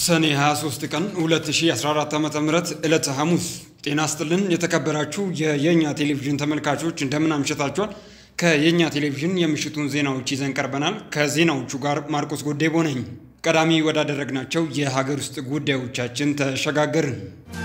ሰኔ 23 ቀን 2014 ዓ ም ዕለተ ሐሙስ። ጤና ስጥልን የተከበራችሁ የየኛ ቴሌቪዥን ተመልካቾች እንደምን አምሽታችኋል? ከየኛ ቴሌቪዥን የምሽቱን ዜናዎች ይዘን ቀርበናል። ከዜናዎቹ ጋር ማርቆስ ጎዴቦ ነኝ። ቀዳሚ ወዳደረግናቸው የሀገር ውስጥ ጉዳዮቻችን ተሸጋገርን።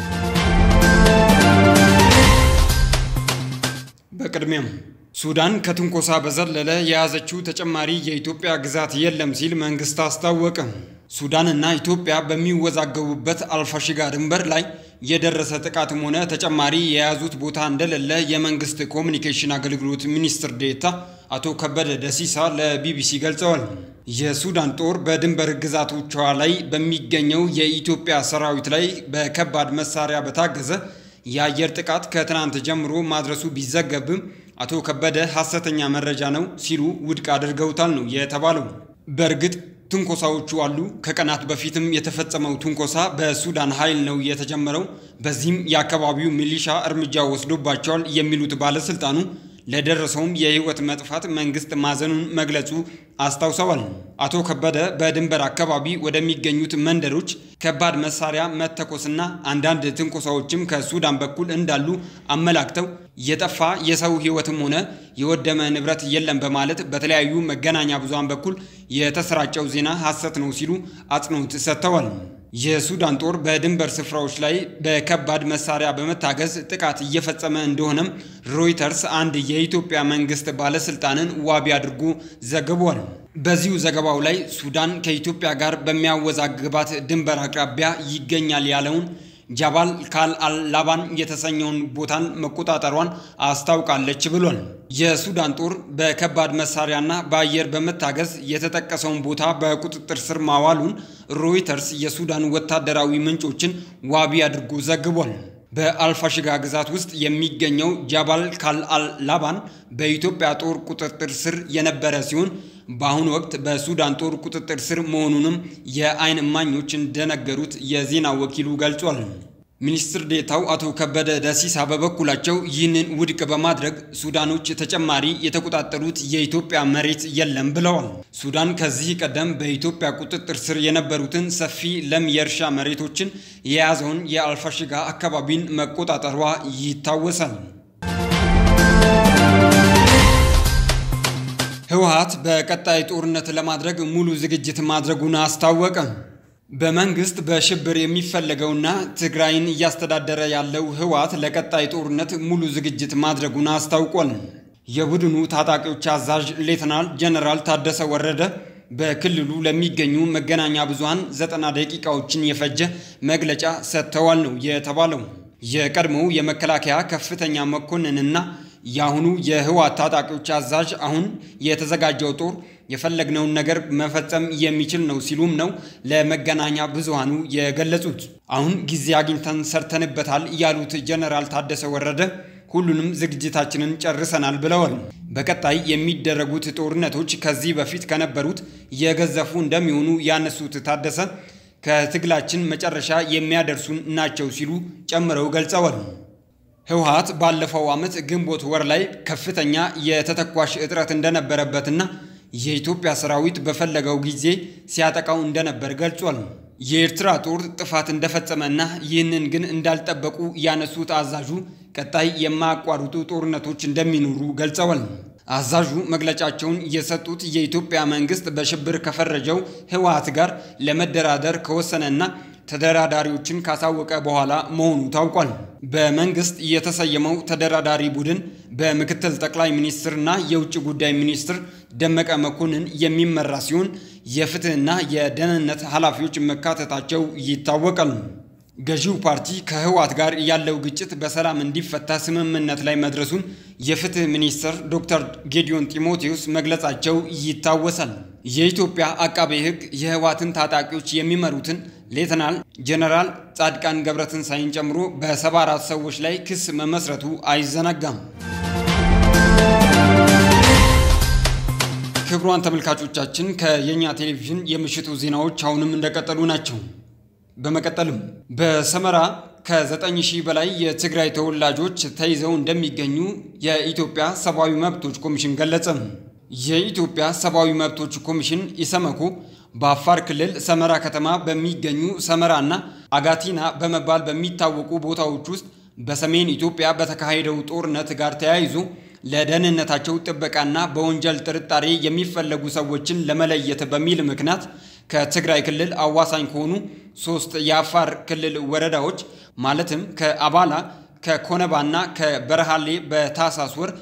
በቅድሚያም ሱዳን ከትንኮሳ በዘለለ የያዘችው ተጨማሪ የኢትዮጵያ ግዛት የለም ሲል መንግስት አስታወቀ። ሱዳንና ኢትዮጵያ በሚወዛገቡበት አልፋሽጋ ድንበር ላይ የደረሰ ጥቃትም ሆነ ተጨማሪ የያዙት ቦታ እንደሌለ የመንግስት ኮሚኒኬሽን አገልግሎት ሚኒስትር ዴኤታ አቶ ከበደ ደሲሳ ለቢቢሲ ገልጸዋል። የሱዳን ጦር በድንበር ግዛቶቿ ላይ በሚገኘው የኢትዮጵያ ሰራዊት ላይ በከባድ መሳሪያ በታገዘ የአየር ጥቃት ከትናንት ጀምሮ ማድረሱ ቢዘገብም አቶ ከበደ ሐሰተኛ መረጃ ነው ሲሉ ውድቅ አድርገውታል ነው የተባለው። በእርግጥ ትንኮሳዎቹ አሉ። ከቀናት በፊትም የተፈጸመው ትንኮሳ በሱዳን ኃይል ነው የተጀመረው። በዚህም የአካባቢው ሚሊሻ እርምጃ ወስዶባቸዋል የሚሉት ባለስልጣኑ ለደረሰውም የህይወት መጥፋት መንግስት ማዘኑን መግለጹ አስታውሰዋል። አቶ ከበደ በድንበር አካባቢ ወደሚገኙት መንደሮች ከባድ መሳሪያ መተኮስና አንዳንድ ትንኮሳዎችም ከሱዳን በኩል እንዳሉ አመላክተው የጠፋ የሰው ህይወትም ሆነ የወደመ ንብረት የለም በማለት በተለያዩ መገናኛ ብዙሃን በኩል የተሰራጨው ዜና ሐሰት ነው ሲሉ አጽንኦት ሰጥተዋል። የሱዳን ጦር በድንበር ስፍራዎች ላይ በከባድ መሳሪያ በመታገዝ ጥቃት እየፈጸመ እንደሆነም ሮይተርስ አንድ የኢትዮጵያ መንግስት ባለስልጣንን ዋቢ አድርጎ ዘግቧል። በዚሁ ዘገባው ላይ ሱዳን ከኢትዮጵያ ጋር በሚያወዛግባት ድንበር አቅራቢያ ይገኛል ያለውን ጃባል ካል አልላባን የተሰኘውን ቦታን መቆጣጠሯን አስታውቃለች ብሏል። የሱዳን ጦር በከባድ መሳሪያና በአየር በመታገዝ የተጠቀሰውን ቦታ በቁጥጥር ስር ማዋሉን ሮይተርስ የሱዳን ወታደራዊ ምንጮችን ዋቢ አድርጎ ዘግቧል። በአልፋሽጋ ግዛት ውስጥ የሚገኘው ጃባል ካል አልላባን በኢትዮጵያ ጦር ቁጥጥር ስር የነበረ ሲሆን በአሁኑ ወቅት በሱዳን ጦር ቁጥጥር ስር መሆኑንም የዓይን እማኞች እንደነገሩት የዜና ወኪሉ ገልጿል። ሚኒስትር ዴታው አቶ ከበደ ደሲሳ በበኩላቸው ይህንን ውድቅ በማድረግ ሱዳኖች ተጨማሪ የተቆጣጠሩት የኢትዮጵያ መሬት የለም ብለዋል። ሱዳን ከዚህ ቀደም በኢትዮጵያ ቁጥጥር ስር የነበሩትን ሰፊ ለም የእርሻ መሬቶችን የያዘውን የአልፋሽጋ አካባቢን መቆጣጠሯ ይታወሳል። ህወሓት በቀጣይ ጦርነት ለማድረግ ሙሉ ዝግጅት ማድረጉን አስታወቀ። በመንግስት በሽብር የሚፈለገውና ትግራይን እያስተዳደረ ያለው ህወሓት ለቀጣይ ጦርነት ሙሉ ዝግጅት ማድረጉን አስታውቋል። የቡድኑ ታጣቂዎች አዛዥ ሌተናል ጀነራል ታደሰ ወረደ በክልሉ ለሚገኙ መገናኛ ብዙሃን ዘጠና ደቂቃዎችን የፈጀ መግለጫ ሰጥተዋል ነው የተባለው። የቀድሞው የመከላከያ ከፍተኛ መኮንንና የአሁኑ የህወሓት ታጣቂዎች አዛዥ አሁን የተዘጋጀው ጦር የፈለግነውን ነገር መፈጸም የሚችል ነው ሲሉም ነው ለመገናኛ ብዙሃኑ የገለጹት። አሁን ጊዜ አግኝተን ሰርተንበታል ያሉት ጀነራል ታደሰ ወረደ ሁሉንም ዝግጅታችንን ጨርሰናል ብለዋል። በቀጣይ የሚደረጉት ጦርነቶች ከዚህ በፊት ከነበሩት የገዘፉ እንደሚሆኑ ያነሱት ታደሰ ከትግላችን መጨረሻ የሚያደርሱን ናቸው ሲሉ ጨምረው ገልጸዋል። ህወሓት ባለፈው ዓመት ግንቦት ወር ላይ ከፍተኛ የተተኳሽ እጥረት እንደነበረበትና የኢትዮጵያ ሰራዊት በፈለገው ጊዜ ሲያጠቃው እንደነበር ገልጿል። የኤርትራ ጦር ጥፋት እንደፈጸመና ይህንን ግን እንዳልጠበቁ ያነሱት አዛዡ ቀጣይ የማያቋርጡ ጦርነቶች እንደሚኖሩ ገልጸዋል። አዛዡ መግለጫቸውን የሰጡት የኢትዮጵያ መንግስት በሽብር ከፈረጀው ህወሓት ጋር ለመደራደር ከወሰነና ተደራዳሪዎችን ካሳወቀ በኋላ መሆኑ ታውቋል። በመንግስት የተሰየመው ተደራዳሪ ቡድን በምክትል ጠቅላይ ሚኒስትርና የውጭ ጉዳይ ሚኒስትር ደመቀ መኮንን የሚመራ ሲሆን የፍትህና የደህንነት ኃላፊዎች መካተታቸው ይታወቃል። ገዢው ፓርቲ ከህወሓት ጋር ያለው ግጭት በሰላም እንዲፈታ ስምምነት ላይ መድረሱን የፍትህ ሚኒስትር ዶክተር ጌዲዮን ጢሞቴዎስ መግለጻቸው ይታወሳል። የኢትዮጵያ አቃቤ ሕግ የህወሓትን ታጣቂዎች የሚመሩትን ሌተናል ጀነራል ጻድቃን ገብረትንሳኤን ጨምሮ በሰባ አራት ሰዎች ላይ ክስ መመስረቱ አይዘነጋም። ክቡራን ተመልካቾቻችን ከየኛ ቴሌቪዥን የምሽቱ ዜናዎች አሁንም እንደቀጠሉ ናቸው። በመቀጠልም በሰመራ ከዘጠኝ ሺህ በላይ የትግራይ ተወላጆች ተይዘው እንደሚገኙ የኢትዮጵያ ሰብአዊ መብቶች ኮሚሽን ገለጸ። የኢትዮጵያ ሰብአዊ መብቶች ኮሚሽን ኢሰመኮ በአፋር ክልል ሰመራ ከተማ በሚገኙ ሰመራና አጋቲና በመባል በሚታወቁ ቦታዎች ውስጥ በሰሜን ኢትዮጵያ በተካሄደው ጦርነት ጋር ተያይዞ ለደህንነታቸው ጥበቃና በወንጀል ጥርጣሬ የሚፈለጉ ሰዎችን ለመለየት በሚል ምክንያት ከትግራይ ክልል አዋሳኝ ከሆኑ ሶስት የአፋር ክልል ወረዳዎች ማለትም ከአባላ ከኮነባና ከበረሃሌ በታህሳስ ወር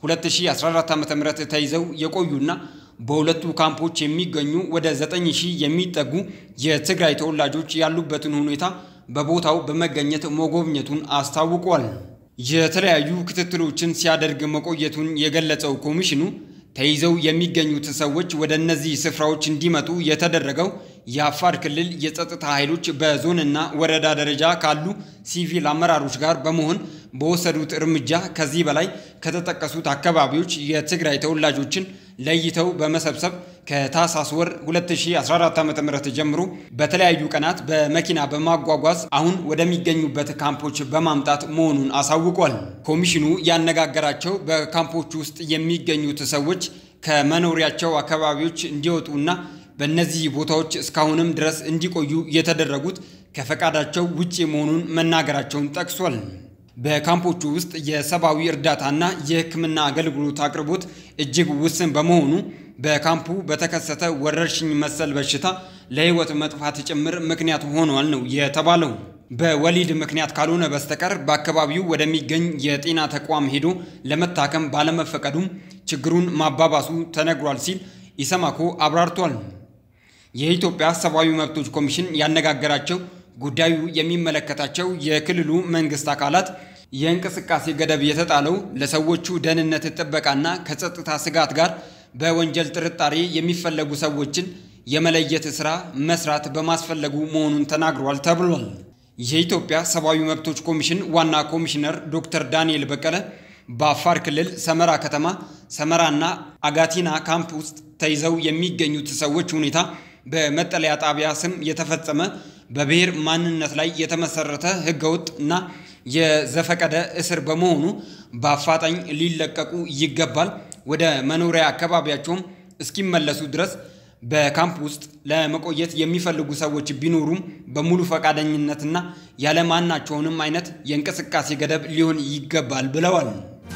2014 ዓ.ም ተይዘው የቆዩና በሁለቱ ካምፖች የሚገኙ ወደ 9000 የሚጠጉ የትግራይ ተወላጆች ያሉበትን ሁኔታ በቦታው በመገኘት መጎብኘቱን አስታውቋል። የተለያዩ ክትትሎችን ሲያደርግ መቆየቱን የገለጸው ኮሚሽኑ ተይዘው የሚገኙት ሰዎች ወደ እነዚህ ስፍራዎች እንዲመጡ የተደረገው የአፋር ክልል የጸጥታ ኃይሎች በዞንና ወረዳ ደረጃ ካሉ ሲቪል አመራሮች ጋር በመሆን በወሰዱት እርምጃ ከዚህ በላይ ከተጠቀሱት አካባቢዎች የትግራይ ተወላጆችን ለይተው በመሰብሰብ ከታህሳስ ወር 2014 ዓ.ም ጀምሮ በተለያዩ ቀናት በመኪና በማጓጓዝ አሁን ወደሚገኙበት ካምፖች በማምጣት መሆኑን አሳውቋል። ኮሚሽኑ ያነጋገራቸው በካምፖች ውስጥ የሚገኙት ሰዎች ከመኖሪያቸው አካባቢዎች እንዲወጡና በእነዚህ ቦታዎች እስካሁንም ድረስ እንዲቆዩ የተደረጉት ከፈቃዳቸው ውጪ መሆኑን መናገራቸውን ጠቅሷል። በካምፖቹ ውስጥ የሰብአዊ እርዳታና የሕክምና አገልግሎት አቅርቦት እጅግ ውስን በመሆኑ በካምፑ በተከሰተ ወረርሽኝ መሰል በሽታ ለሕይወት መጥፋት ጭምር ምክንያት ሆኗል ነው የተባለው። በወሊድ ምክንያት ካልሆነ በስተቀር በአካባቢው ወደሚገኝ የጤና ተቋም ሄዶ ለመታከም ባለመፈቀዱም ችግሩን ማባባሱ ተነግሯል ሲል ኢሰማኮ አብራርቷል። የኢትዮጵያ ሰብአዊ መብቶች ኮሚሽን ያነጋገራቸው ጉዳዩ የሚመለከታቸው የክልሉ መንግስት አካላት የእንቅስቃሴ ገደብ የተጣለው ለሰዎቹ ደህንነት ጥበቃና ከጸጥታ ስጋት ጋር በወንጀል ጥርጣሬ የሚፈለጉ ሰዎችን የመለየት ስራ መስራት በማስፈለጉ መሆኑን ተናግሯል ተብሏል። የኢትዮጵያ ሰብአዊ መብቶች ኮሚሽን ዋና ኮሚሽነር ዶክተር ዳንኤል በቀለ በአፋር ክልል ሰመራ ከተማ ሰመራና አጋቲና ካምፕ ውስጥ ተይዘው የሚገኙት ሰዎች ሁኔታ በመጠለያ ጣቢያ ስም የተፈጸመ በብሔር ማንነት ላይ የተመሰረተ ህገወጥ እና የዘፈቀደ እስር በመሆኑ በአፋጣኝ ሊለቀቁ ይገባል። ወደ መኖሪያ አካባቢያቸውም እስኪመለሱ ድረስ በካምፕ ውስጥ ለመቆየት የሚፈልጉ ሰዎች ቢኖሩም በሙሉ ፈቃደኝነትና ያለማናቸውንም አይነት የእንቅስቃሴ ገደብ ሊሆን ይገባል ብለዋል።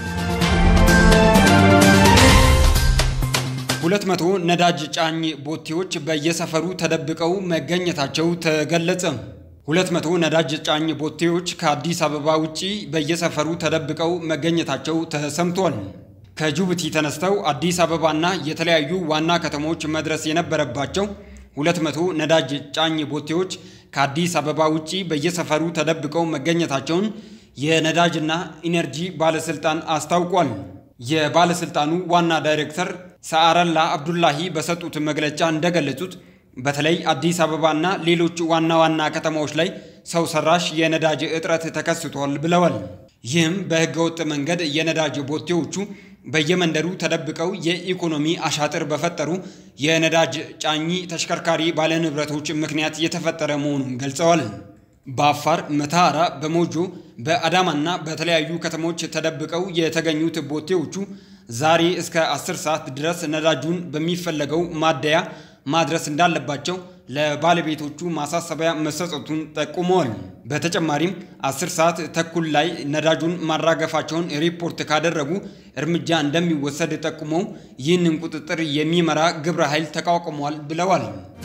ሁለት መቶ ነዳጅ ጫኝ ቦቴዎች በየሰፈሩ ተደብቀው መገኘታቸው ተገለጸ። ሁለት መቶ ነዳጅ ጫኝ ቦቴዎች ከአዲስ አበባ ውጪ በየሰፈሩ ተደብቀው መገኘታቸው ተሰምቷል። ከጅቡቲ ተነስተው አዲስ አበባና የተለያዩ ዋና ከተሞች መድረስ የነበረባቸው ሁለት መቶ ነዳጅ ጫኝ ቦቴዎች ከአዲስ አበባ ውጪ በየሰፈሩ ተደብቀው መገኘታቸውን የነዳጅና ኢነርጂ ባለስልጣን አስታውቋል። የባለስልጣኑ ዋና ዳይሬክተር ሰዓረላ አብዱላሂ በሰጡት መግለጫ እንደገለጹት በተለይ አዲስ አበባና ሌሎች ዋና ዋና ከተማዎች ላይ ሰው ሰራሽ የነዳጅ እጥረት ተከስቷል ብለዋል። ይህም በህገወጥ መንገድ የነዳጅ ቦቴዎቹ በየመንደሩ ተደብቀው የኢኮኖሚ አሻጥር በፈጠሩ የነዳጅ ጫኚ ተሽከርካሪ ባለንብረቶች ምክንያት የተፈጠረ መሆኑን ገልጸዋል። በአፋር መተሃራ፣ በሞጆ በአዳማና በተለያዩ ከተሞች ተደብቀው የተገኙት ቦቴዎቹ ዛሬ እስከ 10 ሰዓት ድረስ ነዳጁን በሚፈለገው ማደያ ማድረስ እንዳለባቸው ለባለቤቶቹ ማሳሰቢያ መሰጠቱን ጠቁመዋል። በተጨማሪም 10 ሰዓት ተኩል ላይ ነዳጁን ማራገፋቸውን ሪፖርት ካደረጉ እርምጃ እንደሚወሰድ ጠቁመው ይህንን ቁጥጥር የሚመራ ግብረ ኃይል ተቋቁሟል ብለዋል።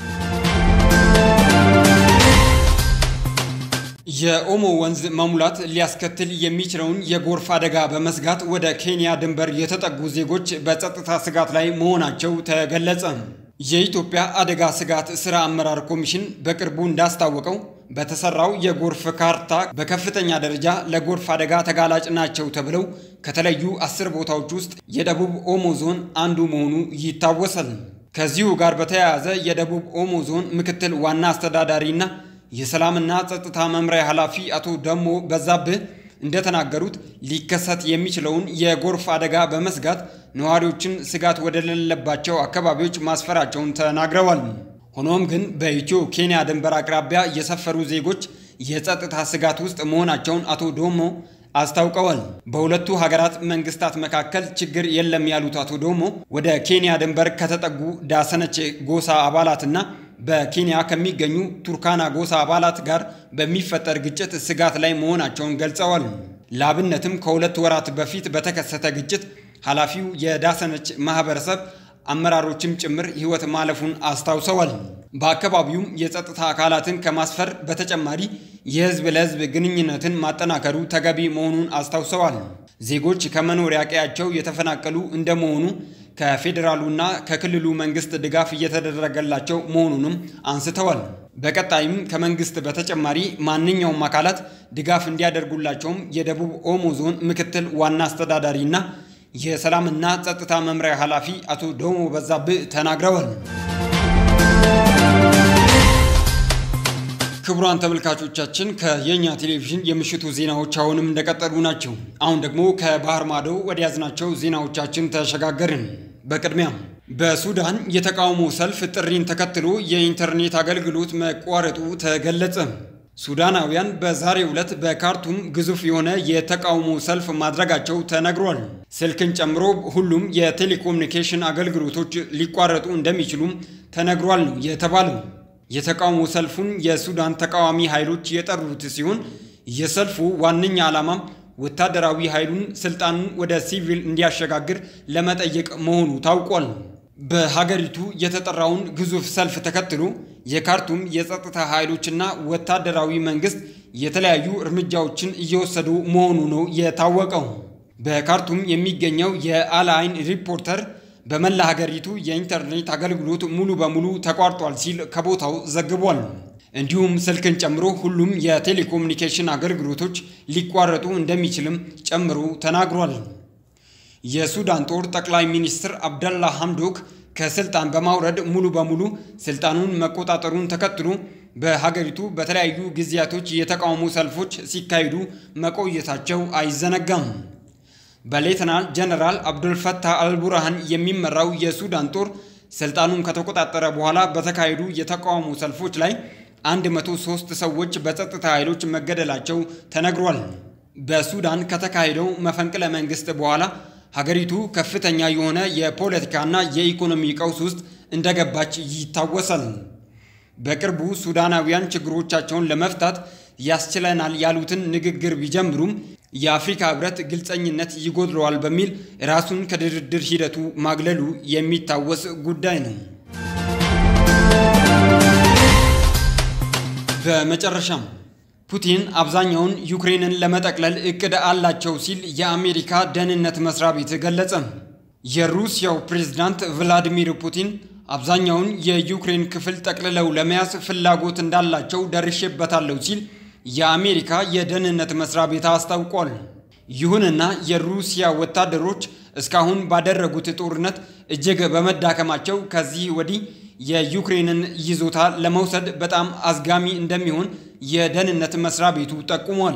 የኦሞ ወንዝ መሙላት ሊያስከትል የሚችለውን የጎርፍ አደጋ በመስጋት ወደ ኬንያ ድንበር የተጠጉ ዜጎች በጸጥታ ስጋት ላይ መሆናቸው ተገለጸ። የኢትዮጵያ አደጋ ስጋት ስራ አመራር ኮሚሽን በቅርቡ እንዳስታወቀው በተሰራው የጎርፍ ካርታ በከፍተኛ ደረጃ ለጎርፍ አደጋ ተጋላጭ ናቸው ተብለው ከተለዩ አስር ቦታዎች ውስጥ የደቡብ ኦሞ ዞን አንዱ መሆኑ ይታወሳል። ከዚሁ ጋር በተያያዘ የደቡብ ኦሞ ዞን ምክትል ዋና አስተዳዳሪና የሰላምና ጸጥታ መምሪያ ኃላፊ አቶ ደሞ በዛብህ እንደተናገሩት ሊከሰት የሚችለውን የጎርፍ አደጋ በመስጋት ነዋሪዎችን ስጋት ወደሌለባቸው አካባቢዎች ማስፈራቸውን ተናግረዋል። ሆኖም ግን በኢትዮ ኬንያ ድንበር አቅራቢያ የሰፈሩ ዜጎች የጸጥታ ስጋት ውስጥ መሆናቸውን አቶ ዶሞ አስታውቀዋል። በሁለቱ ሀገራት መንግስታት መካከል ችግር የለም ያሉት አቶ ዶሞ ወደ ኬንያ ድንበር ከተጠጉ ዳሰነች ጎሳ አባላትና በኬንያ ከሚገኙ ቱርካና ጎሳ አባላት ጋር በሚፈጠር ግጭት ስጋት ላይ መሆናቸውን ገልጸዋል። ለአብነትም ከሁለት ወራት በፊት በተከሰተ ግጭት ኃላፊው የዳሰነች ማህበረሰብ አመራሮችም ጭምር ሕይወት ማለፉን አስታውሰዋል። በአካባቢውም የጸጥታ አካላትን ከማስፈር በተጨማሪ የህዝብ ለህዝብ ግንኙነትን ማጠናከሩ ተገቢ መሆኑን አስታውሰዋል። ዜጎች ከመኖሪያ ቀያቸው የተፈናቀሉ እንደመሆኑ ከፌዴራሉና ከክልሉ መንግስት ድጋፍ እየተደረገላቸው መሆኑንም አንስተዋል። በቀጣይም ከመንግስት በተጨማሪ ማንኛውም አካላት ድጋፍ እንዲያደርጉላቸውም የደቡብ ኦሞ ዞን ምክትል ዋና አስተዳዳሪና የሰላምና ጸጥታ መምሪያ ኃላፊ አቶ ዶሞ በዛብህ ተናግረዋል። ክቡራን ተመልካቾቻችን ከየኛ ቴሌቪዥን የምሽቱ ዜናዎች አሁንም እንደቀጠሉ ናቸው። አሁን ደግሞ ከባህር ማዶ ወደ ያዝናቸው ዜናዎቻችን ተሸጋገርን። በቅድሚያም በሱዳን የተቃውሞ ሰልፍ ጥሪን ተከትሎ የኢንተርኔት አገልግሎት መቋረጡ ተገለጸ። ሱዳናውያን በዛሬው ዕለት በካርቱም ግዙፍ የሆነ የተቃውሞ ሰልፍ ማድረጋቸው ተነግሯል። ስልክን ጨምሮ ሁሉም የቴሌኮሙኒኬሽን አገልግሎቶች ሊቋረጡ እንደሚችሉም ተነግሯል ነው የተባለው። የተቃውሞ ሰልፉን የሱዳን ተቃዋሚ ኃይሎች የጠሩት ሲሆን የሰልፉ ዋነኛ ዓላማም ወታደራዊ ኃይሉን ስልጣኑን ወደ ሲቪል እንዲያሸጋግር ለመጠየቅ መሆኑ ታውቋል። በሀገሪቱ የተጠራውን ግዙፍ ሰልፍ ተከትሎ የካርቱም የጸጥታ ኃይሎችና ወታደራዊ መንግስት የተለያዩ እርምጃዎችን እየወሰዱ መሆኑ ነው የታወቀው። በካርቱም የሚገኘው የአልአይን ሪፖርተር በመላ ሀገሪቱ የኢንተርኔት አገልግሎት ሙሉ በሙሉ ተቋርጧል ሲል ከቦታው ዘግቧል። እንዲሁም ስልክን ጨምሮ ሁሉም የቴሌኮሙኒኬሽን አገልግሎቶች ሊቋረጡ እንደሚችልም ጨምሮ ተናግሯል። የሱዳን ጦር ጠቅላይ ሚኒስትር አብደላ ሐምዶክ ከስልጣን በማውረድ ሙሉ በሙሉ ስልጣኑን መቆጣጠሩን ተከትሎ በሀገሪቱ በተለያዩ ጊዜያቶች የተቃውሞ ሰልፎች ሲካሄዱ መቆየታቸው አይዘነጋም። በሌተናል ጀነራል አብዱልፈታህ አልቡርሃን የሚመራው የሱዳን ጦር ስልጣኑን ከተቆጣጠረ በኋላ በተካሄዱ የተቃውሞ ሰልፎች ላይ 103 ሰዎች በጸጥታ ኃይሎች መገደላቸው ተነግሯል። በሱዳን ከተካሄደው መፈንቅለ መንግስት በኋላ ሀገሪቱ ከፍተኛ የሆነ የፖለቲካና የኢኮኖሚ ቀውስ ውስጥ እንደገባች ይታወሳል። በቅርቡ ሱዳናውያን ችግሮቻቸውን ለመፍታት ያስችለናል ያሉትን ንግግር ቢጀምሩም የአፍሪካ ህብረት ግልጸኝነት ይጎድለዋል በሚል ራሱን ከድርድር ሂደቱ ማግለሉ የሚታወስ ጉዳይ ነው። በመጨረሻም ፑቲን አብዛኛውን ዩክሬንን ለመጠቅለል እቅድ አላቸው ሲል የአሜሪካ ደህንነት መስሪያ ቤት ገለጸ። የሩሲያው ፕሬዝዳንት ቭላዲሚር ፑቲን አብዛኛውን የዩክሬን ክፍል ጠቅልለው ለመያዝ ፍላጎት እንዳላቸው ደርሼበታለሁ ሲል የአሜሪካ የደህንነት መስሪያ ቤት አስታውቋል። ይሁንና የሩሲያ ወታደሮች እስካሁን ባደረጉት ጦርነት እጅግ በመዳከማቸው ከዚህ ወዲህ የዩክሬንን ይዞታ ለመውሰድ በጣም አዝጋሚ እንደሚሆን የደህንነት መስሪያ ቤቱ ጠቁሟል።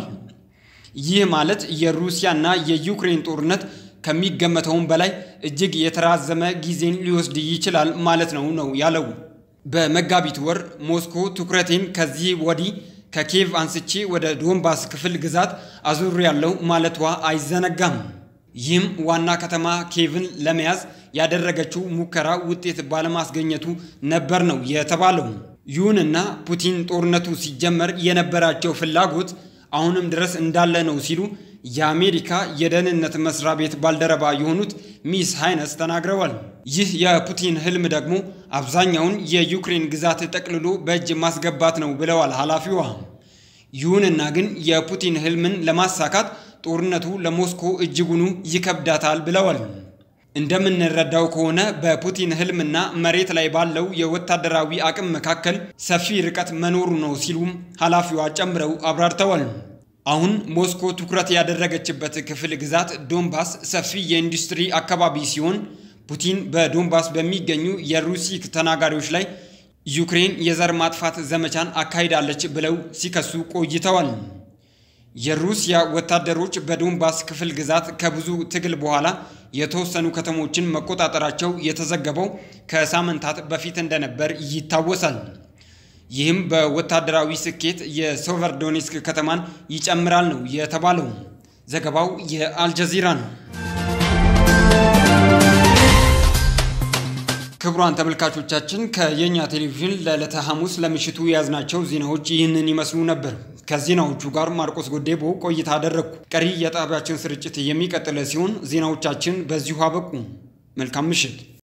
ይህ ማለት የሩሲያና የዩክሬን ጦርነት ከሚገመተውም በላይ እጅግ የተራዘመ ጊዜን ሊወስድ ይችላል ማለት ነው ነው ያለው። በመጋቢት ወር ሞስኮ ትኩረቴን ከዚህ ወዲህ ከኪየቭ አንስቼ ወደ ዶንባስ ክፍል ግዛት አዙር ያለው ማለቷ አይዘነጋም። ይህም ዋና ከተማ ኪየቭን ለመያዝ ያደረገችው ሙከራ ውጤት ባለማስገኘቱ ነበር ነው የተባለው። ይሁንና ፑቲን ጦርነቱ ሲጀመር የነበራቸው ፍላጎት አሁንም ድረስ እንዳለ ነው ሲሉ የአሜሪካ የደህንነት መስሪያ ቤት ባልደረባ የሆኑት ሚስ ሃይነስ ተናግረዋል። ይህ የፑቲን ህልም ደግሞ አብዛኛውን የዩክሬን ግዛት ጠቅልሎ በእጅ ማስገባት ነው ብለዋል ኃላፊዋ። ይሁንና ግን የፑቲን ህልምን ለማሳካት ጦርነቱ ለሞስኮ እጅጉኑ ይከብዳታል ብለዋል። እንደምንረዳው ከሆነ በፑቲን ህልምና መሬት ላይ ባለው የወታደራዊ አቅም መካከል ሰፊ ርቀት መኖሩ ነው ሲሉም ኃላፊዋ ጨምረው አብራርተዋል። አሁን ሞስኮ ትኩረት ያደረገችበት ክፍል ግዛት ዶንባስ ሰፊ የኢንዱስትሪ አካባቢ ሲሆን ፑቲን በዶንባስ በሚገኙ የሩሲክ ተናጋሪዎች ላይ ዩክሬን የዘር ማጥፋት ዘመቻን አካሂዳለች ብለው ሲከሱ ቆይተዋል። የሩሲያ ወታደሮች በዶንባስ ክፍል ግዛት ከብዙ ትግል በኋላ የተወሰኑ ከተሞችን መቆጣጠራቸው የተዘገበው ከሳምንታት በፊት እንደነበር ይታወሳል። ይህም በወታደራዊ ስኬት የሶቨርዶኔስክ ከተማን ይጨምራል ነው የተባለው። ዘገባው የአልጀዚራ ነው። ክቡራን ተመልካቾቻችን ከየኛ ቴሌቪዥን ለዕለተ ሐሙስ ለምሽቱ የያዝናቸው ዜናዎች ይህንን ይመስሉ ነበር። ከዜናዎቹ ጋር ማርቆስ ጎዴቦ ቆይታ አደረግኩ። ቀሪ የጣቢያችን ስርጭት የሚቀጥለ ሲሆን ዜናዎቻችን በዚሁ አበቁ። መልካም ምሽት።